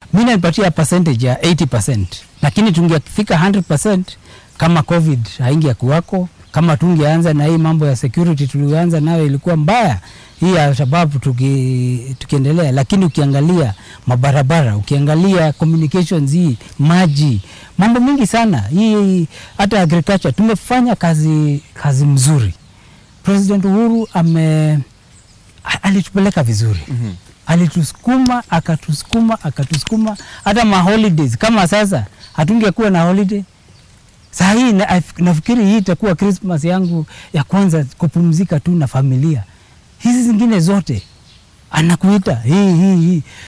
mi nanipatia percentage ya 80%, lakini tungefika 100% kama covid haingia kuwako, kama tungeanza na hii mambo ya security tulianza nayo ilikuwa mbaya hii ya sababu tuki, tukiendelea, lakini ukiangalia mabarabara, ukiangalia communications, hii maji, mambo mingi sana hii, hata agriculture tumefanya kazi, kazi mzuri. President Uhuru ame alitupeleka vizuri Mhm. alitusukuma akatusukuma akatusukuma hata ma holidays kama sasa hatungekuwa na holiday saa hii na, nafikiri hii itakuwa Christmas yangu ya kwanza kupumzika tu na familia. Hizi zingine zote anakuita hii hii hii